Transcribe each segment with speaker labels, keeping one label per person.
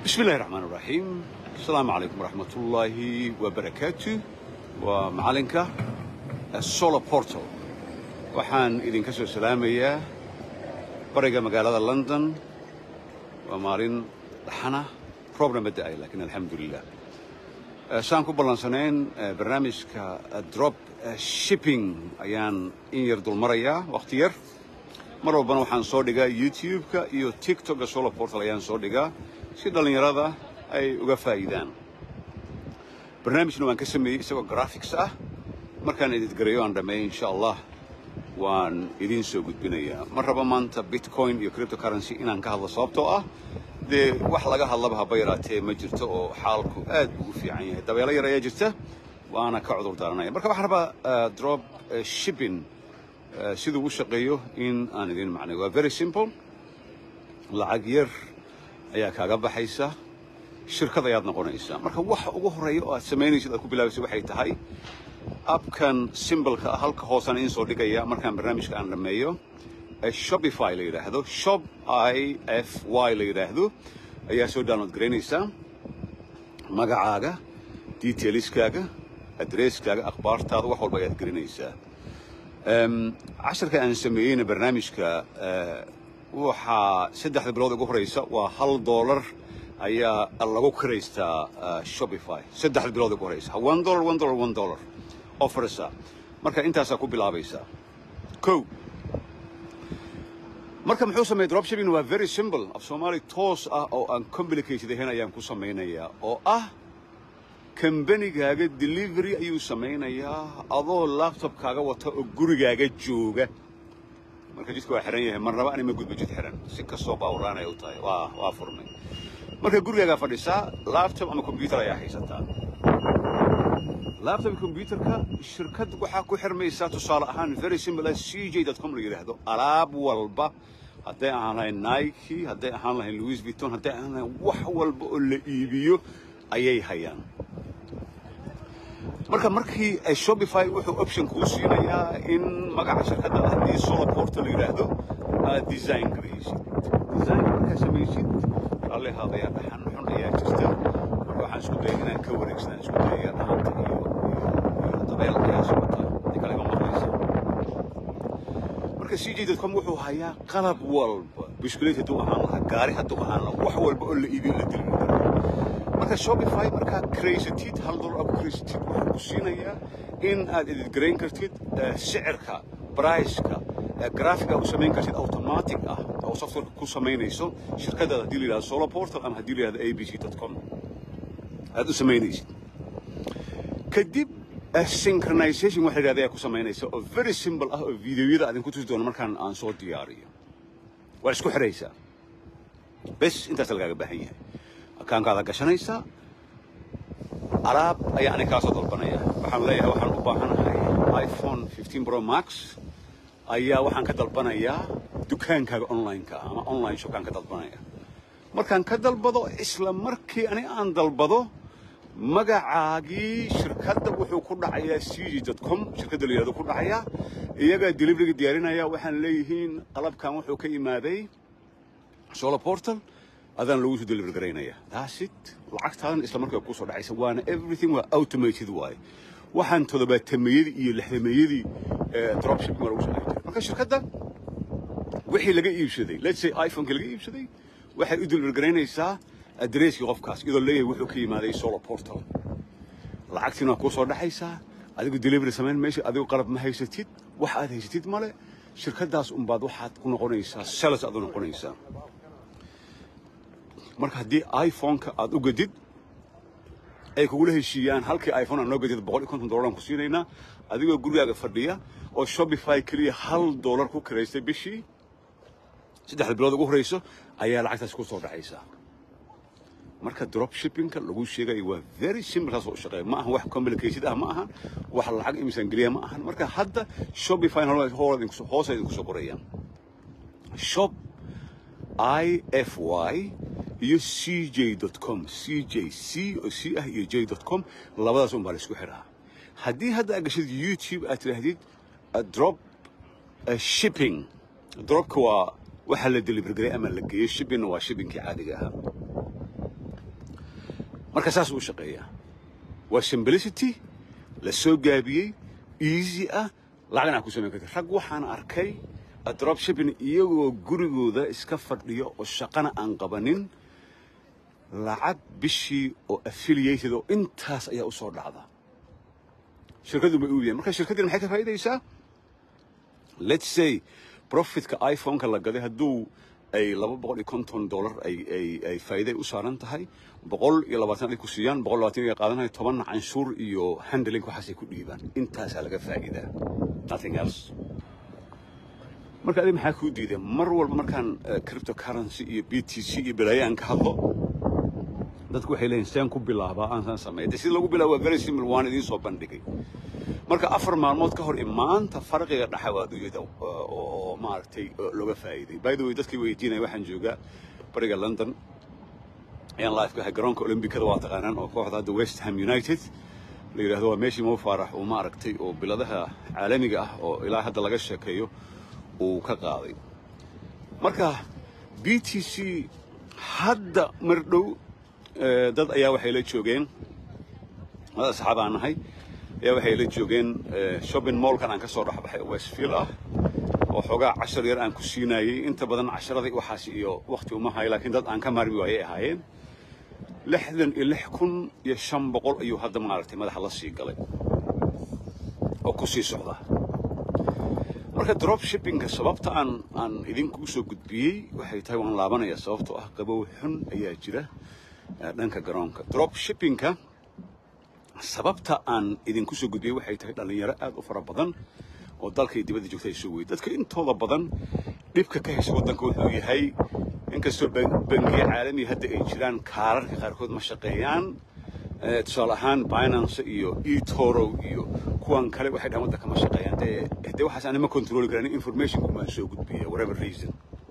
Speaker 1: بسم الله الرحمن الرحيم السلام عليكم ورحمة الله وبركاته ومعلنك السولا بورتال waxaan idinka soo salaamayaa bariga magaalada london waa maalin dhaxana roobna ma da'ay laakiin alxamdulilah saan ku ballansanayn barnaamijka drop shipping ayaan in yar dulmarayaa wakhti yar mar walbana waxaan soo dhigaa youtube-ka iyo tiktok-ga solar portal ayaan soo dhigaa si dhallinyarada ay uga faa'iidaan barnaamijna waan ka sameeyey isagoo graphics ah markaan editgareeyo aan dhammeeyo insha allah waan idiin soo gudbinayaa ma raba maanta bitcoin iyo cryptocurrency inaan ka hadlo sababtoo ah dee wax laga hadlaba haba yaraatee ma jirto oo xaalku aad buu u fiican yahay dabeelo yar ayaa jirta waana ka cudur daaranaya marka waxaan rabaa drop shipping siduu u shaqeeyo in aan idiin macnayo waa very simple lacag yar ayaa kaaga baxaysa shirkad ayaad noqonaysaa marka waxa ugu horreeya oo aad samaynaysid aad ku bilaabaysa waxay tahay abkan simbolka ah halka hoosaan idiin soo dhigaya markaan barnaamijka aan dhammeeyo shopify la yidhaahdo shop i f y la yidhaahdo ayaa soo download garaynaysaa magacaaga detailiskaaga adresskaaga akhbaartaada wax walba ayaad gelinaysaa casharka aan sameeyeyna barnaamijka waxaa saddexda bilood ugu horeysa waa hal dollar ayaa lagu kiraystaa shopify saddexda bilood ugu horeysa one dollar one dollar one dollar offersa marka intaasaa ku bilaabaysaa ko marka muxuu sameeyey dropshipping waa very simple af soomaali toos ah oo aan complicated ahayn ayaan ku samaynayaa oo ah kambanigaaga delivery ayuu samaynayaa adoo laptopkaaga wata oo gurigaaga jooga marka jidka waa xiran yahay marnaba ani ma gudbo jid xiran si kastoo baawraanay u tahay waa waa furnay marka gurigaagaa fadhisaa laptop ama computer ayaa haysataa laptop computerka shirkad waxaa ku xirmaysaa tusaale ahaan very simple as cj.com la yidhaahdo alaab walba hadday ahaan lahayn nike hadday ahaan lahayn louis vuitton hadday ahaan lahayn wax walba oo la iibiyo ayay hayaan marka markii shopify wuxuu option kuu siinayaa in magaca shirkadda haddii solar portal la yidhaahdo aad design garaysid designka markaa samaysid raalli haadayaa dhaxan xun ayaa jirta marka waxaan isku dayay inaan ka wareegsanaan isku dayaya dhaxanta iyo iyo dabeel ayaa socota hadii kale ma maqlaysa marka cj.com wuxuu hayaa qalab walba bishkuleet hadduu ahaan lahaa gaari hadduu ahaan lahaa wax walba oo la iibiyo la dilmi karo marka shopify markaad craysatid hal dollar aad ku craysatid wuxuu ku siinayaa in aad editgarayn kartid sicirka briceka graphica u samayn kartid automatic ah oo softwareka ku samaynayso shirkadaada haddii la yidhahdo solar portal ama haddii la yidhahdo abc.com aad u samaynaysid kadib synchronization waxa yidhahda ayaa ku samaynaysa oo very simple ah oo videoyada aad ku tusi doono markaan aan soo diyaariyo waa isku xidhaysaa bes intaas lagaaga baahan yahay akaankaada gashanaysaa alaab ayaa aniga kaa soo dalbanaya waxaan leeyahay waxaan u baahanahay iphone 15 pro max ayaa waxaan ka dalbanayaa dukaankaaga online-ka ama online shopkaan ka dalbanaya markaan ka dalbado isla markii ani aan dalbado magacaagii shirkadda wuxuu ku dhacayaa cg.com shirkadda la yidhahdo ku dhacayaa iyagaa deliveryga diyaarinaya waxaan leeyihiin qalabkan wuxuu ka imaaday solar portal adaan lagu soo deliver garaynaya that's it lacagtaadan isla markaa ku soo dhacaysa waana everything waa automated waaye waxaan todobaatameyadii iyo lixdameeyadii dropshipping waa lagu soo jiray marka shirkadda wixii laga iibsaday let's say iphoneka laga iibsaday waxay u deliver garaynaysaa adresskii qofkaas iyadoo leeyahay wuxuu ka yimaaday solar portal lacagtiina waa kuu soo dhexaysaa adigu delivery samayn meesha adigu qalab ma haysatid wax aad haysatid male shirkaddaas unbaad waxaad ku noqonaysaa sales aad u noqonaysaa marka haddii iphoneka aad u gadid ay kugula heshiiyaan halkii iphone aad noo gadid boqol iyo konton dollar aan ku siinaynaa adigoo gurigaaga fadhiya oo shopify keliya hal dollar ku kiraystay bishii saddexda bilood ugu horeyso ayaa lacagtaas ku soo dhacaysaa marka drop shippingka lagu sheegayo waa very simple saas oo u shaqeeya ma ahan wax complicated ah ma ahan wax lacag imisaan geliya ma ahan marka hadda shopify hoos idinku soo qorayaan shop i f y iyo cj.com cj c oo c ah iyo j.com labadaas un baa la isku xiraa haddii hadda aad gashid youtube aad tidhaahdid drop shipping dropka waa waxa la deliver garay ama la geeyo shippingna waa shippingkii caadiga ahaa marka saas uu shaqeeyaa waa simplicity la soo gaabiyey easy ah lacagna ku samayn karta rag waxaan arkay drop shipping iyagoo gurigooda iska fadhiyo oo shaqana aan qabanin lacag bishii oo affiliated oo intaas ayaa u soo dhacda shirkadu bay uubiyeen marka shirkaddina maxay ka faa'iidaysaa let's say profitka iphone-ka la gaday hadduu ay laba boqol iyo konton dollar ay ay ay faa'iiday u saaran tahay boqol iyo labaatan ay ku siiyaan boqol labaatan ay qaadanayo toban canshuur iyo handling waxaasay ku dhiibaan intaasaa laga faa'iidaa nothing else marka adiga maxaa kuu diiday mar walba markaan cryptocurrency iyo b t c iyo balaayo aan ka hadlo dadku waxay leeyihin seen ku bilaabaa aan saan sameeya de sida lagu bilaabo waa very simple waan idiin soo bandhigay marka afar maalmood ka hor maanta farqiga dhaxa waa adduunyada oo maaragtay looga faa'iiday by the way dadkii weydiinaya waxaan joogaa bariga london ayaan live ka ahay garoonka olombikada waa taqaanaan oo kooxda hadda west ham united la yidhahdo waa meeshii mo faarax uu maaragtay oo biladaha caalamiga ah oo ilaa hadda laga sheekeeyo uu ka qaaday marka b t c hadda mar dhow dad ayaa waxay la joogeen dad asxaab aan nahay ayaa waxay la joogeen shopping mallkan aan ka soo dhexbaxay oo westfield ah oo xoogaa cashar yar aan ku siinayey inta badan casharadii waxaas iyo wakti uma hayo laakiin dad aan ka maarmi waayay ahaayeen lixdan iyo lix kun iyo shan boqol ayuu hadda maaragtay madaxa la sii galay oo ku sii socda marka drop shippingka sababta aan aan idinkugu soo gudbiyey waxay tahay waan laabanaya sababtoo ah qabow xun ayaa jira dhanka garoonka drop shippingka sababta aan idinku soo gudbiyey waxay tahay dhallinyaro aad u fara badan oo dalka iyo dibadda joogta ay soo weyey dadka intooda badan dhibka ka haysa waddanka wuxuu yahay inkastoo bangiye caalamiga hadda ay jiraan kaararka qaarkood ma shaqeeyaan tusaale ahaan binance iyo etoro iyo kuwan kale waxay dhahan waddanka ma shaqeeyaan dee dee waxaas aan ma controli karan informationku baan soo gudbiya whatever reason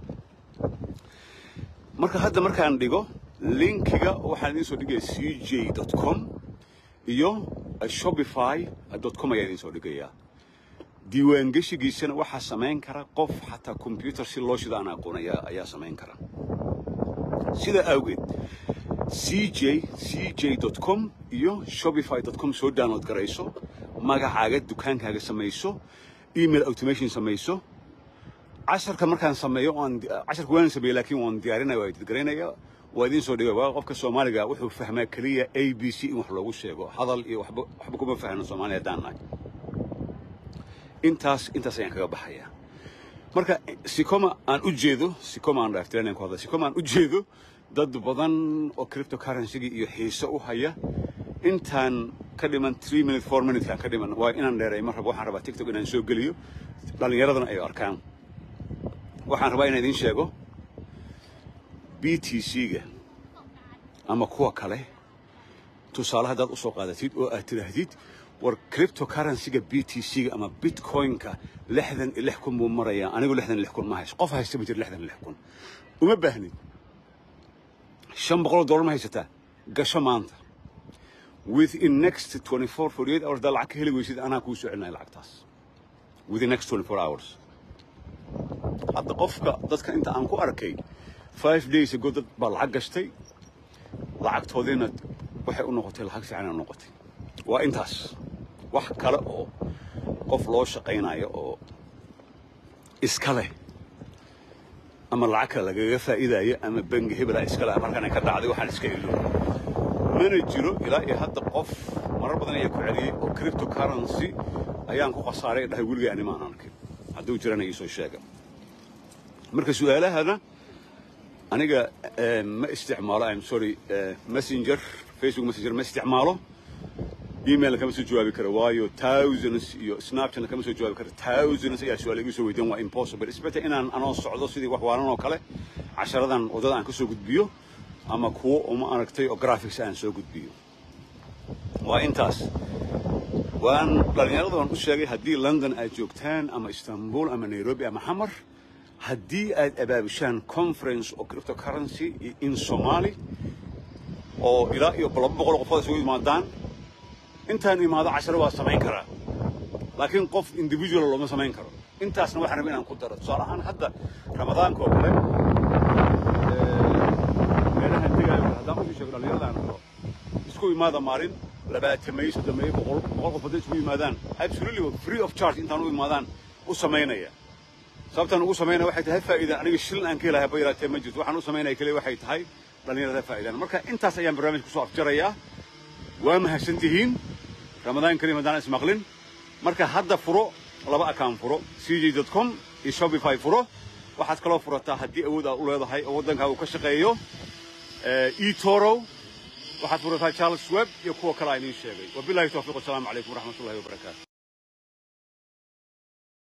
Speaker 1: marka hadda markaan dhigo linkiga waxaan idiin soo dhigaya c j dot com iyo shopify dot com ayaa idiin soo dhigayaa diiwaangeshigiisana waxaa samayn kara qof xataa combyuter si loo shida aan aqoon ayaa samayn kara sidaa awgeed c j c j dot com iyo shopify dot com soo download garayso magacaaga dukaankaaga samayso email automation samayso casharka markaan sameeyo aan casharka waan sameeyey laakiin waan diyaarinaya waa editgaraynaya waa idiin soo dhigay waa qofka soomaaliga wuxuu fahmaa keliya a b c in wax loogu sheego hadal iyo waxba waxba kuma fahno soomaaliya haddaan nahay intaas intaas ayaan kaga baxayaa marka sikoma aan u jeedo sikoma aan dhaaftiranayn ku hadla sikoma aan u jeedo dad badan oo cryptocurrency iyo xiise u haya intaan ka dhiman three minute four minute kaan ka dhiman waa inaan dheeray ma rabo waxaan rabaa tiktok inaan soo geliyo dhallinyaradana ay arkaan waxaan rabaa inaan idiin sheego b t c-ga ama kuwa kale tusaale haddaad u soo qaadatid oo aad tidhaahdid war cryptocurrency-ga b t c-ga ama bitcoin-ka lixdan iyo lix kun buu marayaa anigu lixdan iyo lix kun ma haysto qof haysta ma jiro lixdan iyo lix kun uma baahnid shan boqol dollar ma haysataa gasho maanta within next 24 48 hours daa lacag ka heli weysid anaa kuu soo celinaya lacagtaas within next 24 hours hadda qofka dadka inta aan ku arkay five days ago dad baa lacag gashtay lacagtoodiina waxay u noqotay lacag fiican u noqotay waa intaas wax kale oo qof loo shaqaynayo oo iska leh ama lacag kale lagaga faa'iidayo ama bangi hebela iska leh markaan ka dhacday waxaan iska ilo mana jiro ilaa iyo hadda qof marar badan ayaa ku celiyey oo cryptocurrency ayaan ku khasaaray dhahay weligay anima aan arkin hadduu jirana iisoo sheega marka su-aalahana aniga ma isticmaalo im sorry messenger facebook messenger ma isticmaalo emailna kama soo jawaabi karo waayo thousands iyo snapchatna kama soo jawaabi karo thousands ayaa su-aal igu soo weydiin waa impossible isbete inaan anoo socdo sidii wax waalan oo kale casharadan waddada aan ka soo gudbiyo ama kuwo uma aragtay oo graphics aan soo gudbiyo waa intaas waan dhallinyarada waan u sheegay haddii london aad joogtaan ama istanbul ama nairobi ama xamar haddii aad abaabishaan conference oo cryptocurrency in somali oo ilaa iyo laba boqol qofood isugu yimaadaan intaan imaado casharo waa samayn karaa laakiin qof individual looma samayn karo intaasna waxaan rabay inaan ku daro tusaale ahaan hadda ramadaanka oo kale meelahan tegaayo haddaan usii sheego dhallinyarada aan rabo isku imaada maalin labaatameeyo soddomeeyo boqol boqol qof hadday isku yimaadaan absolutely free of charge intaan u imaadaan u samaynaya sababtaan ugu samaynaya waxay tahay faa'iidaan aniga shilin aan ka helahay haba yaraatee ma jirto waxaan u samaynaya keliya waxay tahay dhallinyarada faa'iidaan marka intaas ayaan barnaamij kusoo afjarayaa waa mahadsan tihiin ramadaan kariim haddaan ismaqlin marka hadda furo laba account furo cj.com iyo shopify furo waxaad kaloo furataa haddii awood aad u leedahay oo waddankaa uu ka shaqeeyo etoro waxaad furataa charles web iyo kuwa kale aan idiin sheegay wabillahi towfiiq wasalaamu calaykum waraxmatullahi wabarakaatu